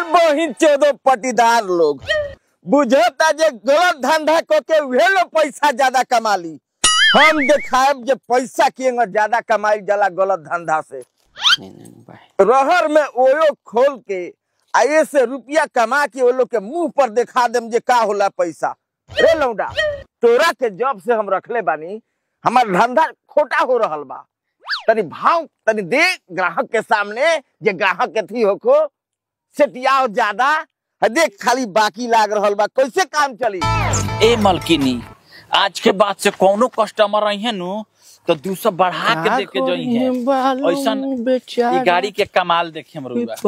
बहिन चौदह पटीदार लोग बुझता जे गलत धंधा को के उहे लोग पैसा ज्यादा कमा ली हम देखाएब जे पैसा के ज्यादा कमाई जाला गलत धंधा से रहर में ओयो खोल के आये से रुपया कमा के वो लोग के मुंह पर दिखा देम जे का होला पैसा रे लौंडा तोरा के जब से हम रखले बानी हमार धंधा खोटा हो रहल बा तनी भाव तनी दे ग्राहक के सामने जे ग्राहक के थी होको सेटियाओ ज्यादा है देख खाली बाकी लाग रहल बा कैसे काम चली ए मलकिनी आज के बाद से कोनो कस्टमर आई है नु तो दू सौ बढ़ा के दे के जई है ऐसन ई गाड़ी के कमाल देखे हम रुआ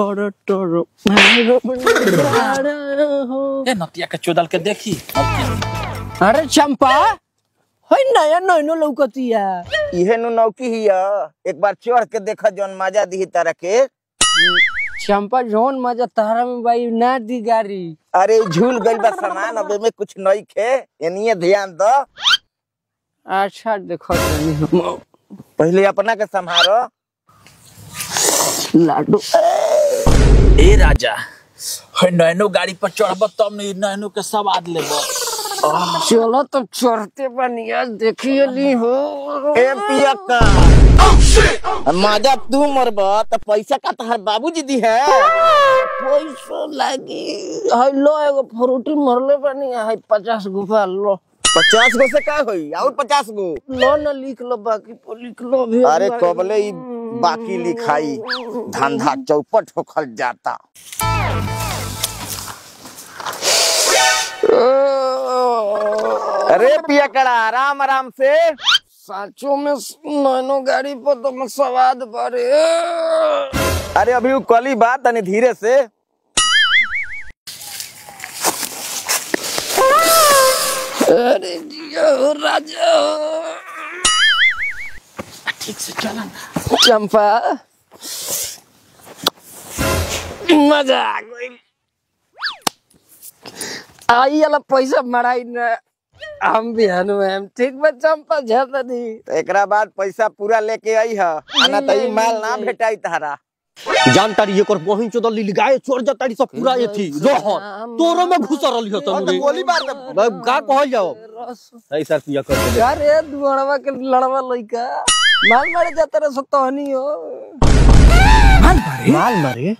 ए नतिया के चोदल के देखी मलकिनी अरे चंपा है नया नैनो लौकतिया इहे नु नौकी हिया एक बार चढ़ के देखा जौन मजा दी तरह के चंपा जोन मजा तारा में भाई ना दी गाड़ी अरे झूल गइल बा सामान अब में कुछ नहीं खे एनिए ध्यान दो अच्छा देखो तनी हम पहले अपना के संभारो लाडू ए राजा है नैनो गाड़ी पर चढ़ब तब न ई नैनो के स्वाद लेबो चलो तो चढ़ते बनिया देखिए ली हो ए पिया का मजा तू मरब तो पैसा का तहार बाबूजी दी है पैसा लागी है लो एगो फ्रूटी मरले बनी है पचास गुफा लो पचास गो से का होई और पचास गो लो ना लिख लो बाकी पर लिख लो भी अरे कबले ई बाकी लिखाई धंधा चौपट होखल जाता अरे पिया कड़ा आराम आराम से साचो में नैनो गाड़ी पर तो मैं स्वाद बड़े अरे अभी वो कली बात तनी धीरे से अरे जिया हो राजा हो। ठीक से चला ना चंपा मजा आ गई आई वाला पैसा मराई न हम भी हनु हम ठीक बा चंपा ज्यादा नहीं तो एकरा बाद पैसा पूरा लेके आई है आना तो ई माल ना भेटाई तारा जानतारी एकर बहिन चोदल ली गाय चोर जतारी सब पूरा एथी रहर तोरो में घुस रहली हो तनु रे गोली मार दे अब का कहल जाओ ऐ सर पिया कर दे अरे दुआरवा के लड़वा लइका माल मारे जाता रे सतहनी हो माल मारे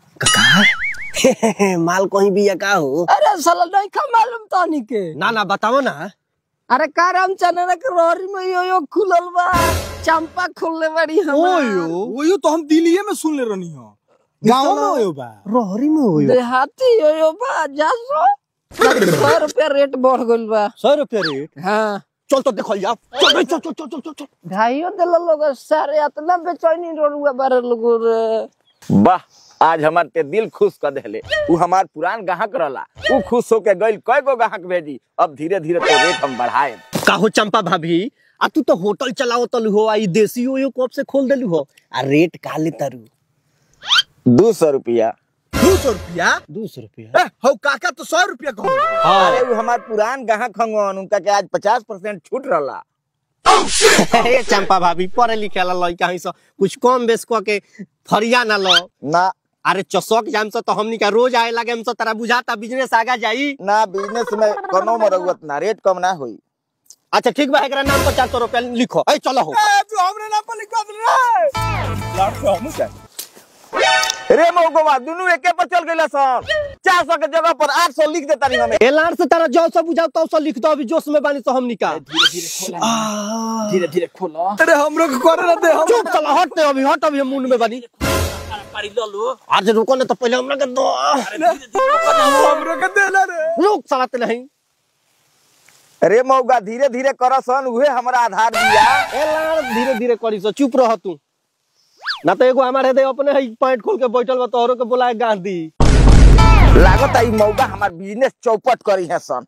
कका माल कहीं भी या का हो अरे साला नहीं खा मालूम तहनी के ना ना बताओ ना अरे का राम चना के रोहरी में यो यो खुलल बा चंपा खुलले बड़ी ओयो ओयो तो हम दिल्लीए में सुन ले रहनी हो गाँव में ओयो बा रोहरी में हो देहाती यो यो बा जा सो सौ रुपया रेट बढ़ गइल बा सौ रुपया रेट हाँ चल तो देखल जा चल रे, चल चल चल चल चल चल ढाइयो दिल लोग सारे इतना बेचैनी रोडुआ बारे लोग रे वाह आज हमार ते दिल खुश कर देले उ हमार पुरान ग्राहक रहला उ खुश होके गइल कय गो ग्राहक भेजी अब धीरे धीरे तो रेट हम बढ़ाए का हो चंपा भाभी आ तू तो होटल चलाओ तलु हो आई देसी हो यो कब से खोल देलु हो आ रेट का ले तारू दू सौ रुपया दो सौ रुपया दो सौ रुपया ए, हौ काका तो सौ रुपया कहूँ अरे उ हमार पुरान ग्राहक हंगन उनका के आज पचास परसेंट छूट रहला ए चंपा भाभी पढ़े लिखे ला लइका हई सो कुछ कम बेस क के फरिया ना लो ना अरे चौसक जाम से तो हमनी का रोज आए लगे हम से तेरा बुझाता बिजनेस आगा जाई ना बिजनेस में कोनो मरगत ना रेट कम ना होई अच्छा ठीक बा एकरा नाम पर चार सौ रुपया लिखो ए चलो हो ए, तू हमरे नाम पर लिखवा दे रे लाट पे हमू क्या रे मौगवा दुनू एके पर चल गइला सब चार सौ के जगह पर आठ सौ लिख देता नहीं हमें एलार से तारा जो सब बुझाओ तो सब लिख दो अभी जोश में बानी तो हमनी का धीरे धीरे खोलो अरे हमरो के करे ना दे हम चुप चला हट ने अभी हट अभी हम मुंड में बानी पारी लो लो आज रुको ना तो पहले हमरा के दो हमरो के दे ना रे रुक चलाते नहीं रे मौगा धीरे धीरे करसन उहे हमरा आधार दिया एलार धीरे धीरे करी सो चुप रह तू ना तो एगो हमारे दे अपने ही पैंट खोल के बैठल बा तोहरो के बुलाए गांधी लागत आई मौगा हमार बिजनेस चौपट करी है सन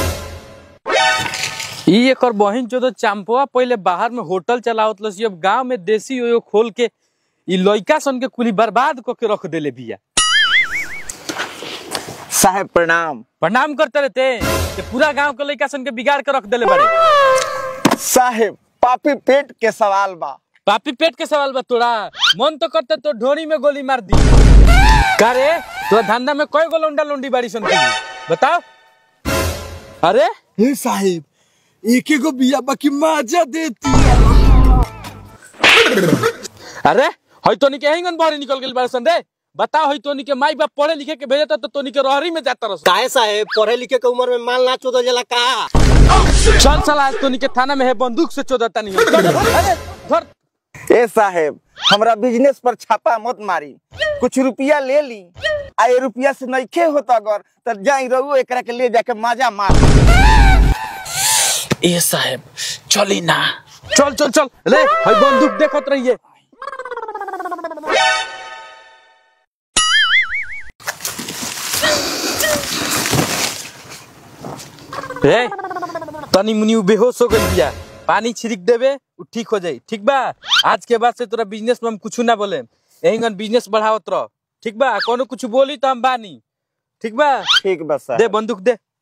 ई एकर बहिन जो तो चांपवा पहले बाहर में होटल चलावत लसी अब गांव में देसी ओयो खोल के ई लइका सन के कुली बर्बाद क के रख देले बिया साहेब प्रणाम प्रणाम करते रहते कि पूरा गांव के लइका सन के बिगाड़ के रख देले बड़े साहेब पापी पेट के सवाल बा पापी पेट के सवाल बा तोरा मन तो करते तो ढोरी में गोली मार दी का रे तोरा धंधा में कई गो लौंडा लौंडी बाड़ी सन की बताओ अरे हे साहेब एक एगो बिया बाकी माजा देती अरे हई तोनी के हिंगन बाहर निकल गेल बाड़ सन रे बताओ हई तोनी के माई बाप पढ़े लिखे के भेजता तो तोनी के रहरी में जाता रस काहे साहेब पढ़े लिखे के उम्र में माल ना चोदल जाला का चल साला आज तोनी के थाना में है बंदूक से चोदता नहीं अरे धर ए साहेब हमरा बिजनेस पर छापा मत मारी कुछ रुपया ले ली आ ये रुपया से नइखे होत अगर तो जाई रहू एकरा के ले जाके माजा मार ए साहेब चली ना चल चल चल ले हई बंदूक देखत रहिए ए तनी मुनी उ बेहोश हो गइल बिया पानी छिड़क देबे उ ठीक हो जाई ठीक बा आज के बाद से तोरा बिजनेस में हम कुछ ना बोले यही बिजनेस बढ़ावत रह ठीक बा कोनो कुछ बोली तो हम बानी ठीक बा ठीक बा दे साहब बंदूक दे